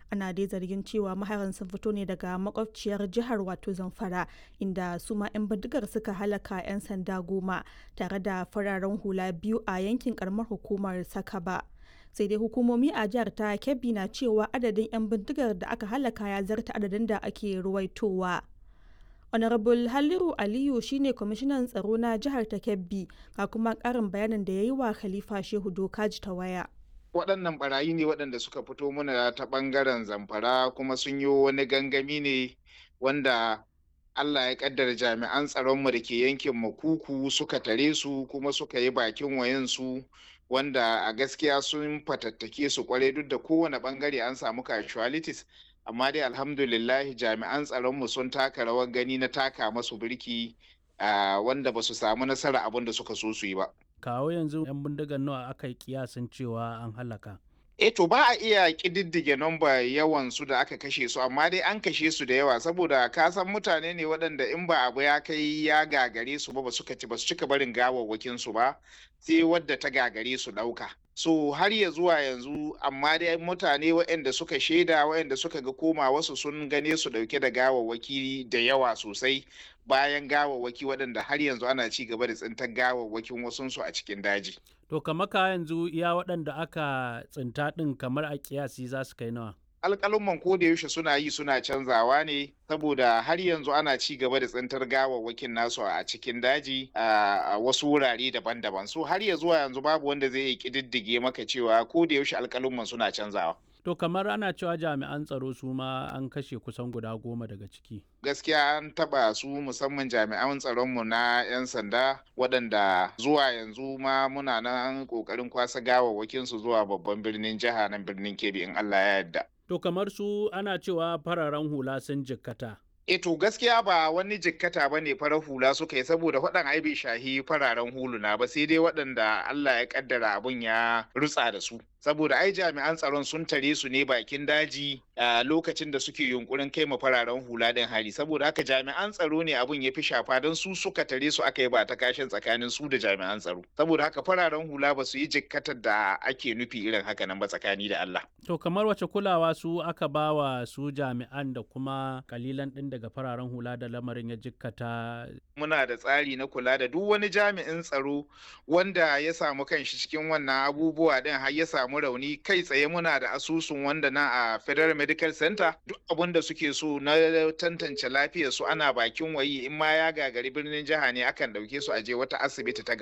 ana dai zargin cewa maharan sun fito ne daga makwabciyar jihar wato zamfara inda su ma 'yan bindigar suka halaka 'yan sanda goma tare da fararen hula biyu a yankin karamar hukumar sakaba sai dai hukumomi a jihar ta kebbi na cewa adadin 'yan bindigar da aka halaka ya zarta adadin da ake ruwaitowa honorable haliru aliyu shine kwamishinan tsaro na jihar ta kebbi ga kuma karin bayanin da ya yi wa khalifa shehu dokaji ta waya waɗannan barayi ne waɗanda suka fito mana ta ɓangaren zamfara kuma sun yi wani gangami ne wanda Allah ya kaddara jami'an tsaronmu da ke yankin makuku suka tare su kuma suka yi bakin wayansu wanda a gaskiya sun fatattake su kwarai duk da kowane bangare an samu casualties amma dai alhamdulillahi jami'an tsaronmu sun taka rawar gani na taka masu birki wanda ba su samu nasara abin da suka so su yi ba. kawo yanzu 'yan bindigar nawa aka yi kiyasin cewa an halaka E to ba a iya ƙididdige nomba yawan su da aka kashe su amma dai an kashe su da yawa saboda ka san mutane ne waɗanda in ba abu ya kai ya gagare su ba ba suka ci ba su cika barin gawawwakin su ba sai wadda ta gagare su ɗauka. So har ya zuwa yanzu amma dai mutane waɗanda suka shaida waɗanda suka ga koma wasu sun gane su ɗauke da gawawwaki da yawa sosai bayan gawawwaki waɗanda har yanzu ana ci gaba da tsintar gawawwakin wasunsu a cikin daji. To kamar ka yanzu iya waɗanda aka tsinta ɗin kamar a kiyasi za su kai nawa? alƙalumman ko da yaushe suna yi suna canzawa ne saboda har yanzu ana ci gaba da tsintar gawawwakin nasu a cikin daji a wasu wurare daban-daban so har ya zuwa yanzu babu wanda zai yi ƙididdige maka cewa ko da yaushe alƙalumman suna canzawa To kamar ana cewa jami'an tsaro su ma an kashe kusan guda goma daga ciki. Gaskiya an taba su musamman jami'an tsaronmu na 'yan sanda waɗanda zuwa yanzu ma muna nan ƙoƙarin kwasa gawawwakin su zuwa babban birnin jiha nan birnin Kebbi in Allah ya yarda. To kamar su ana cewa fararen hula sun jikkata. E to gaskiya ba wani jikkata ba ne farar hula suka yi saboda waɗan ai bai shahi fararen huluna ba sai dai waɗanda Allah ya kaddara abun ya rutsa da su. Saboda ai jami'an tsaron sun tare su ne bakin daji a lokacin da suke yunkurin kai ma fararen hula ɗin hari saboda haka jami'an tsaro ne abun ya fi shafa don su suka tare su aka yi ba ta kashin tsakanin su da jami'an tsaro. Saboda haka fararen hula ba su yi jikkatar da ake nufi irin haka nan ba tsakani da Allah. To kamar wace kulawa su aka ba wa su jami'an da kuma kalilan ɗin daga fararen hula da lamarin ya jikkata. Muna da tsari na kula da duk wani jami'in tsaro wanda ya samu kanshi cikin wannan abubuwa ɗin har ya samu rauni kai tsaye muna da asusun wanda na a Federal Medical Center duk abin da suke so na tantance lafiyar su ana bakin wayi in ma ya gagari birnin jiha ne akan ɗauke su a je wata asibiti ta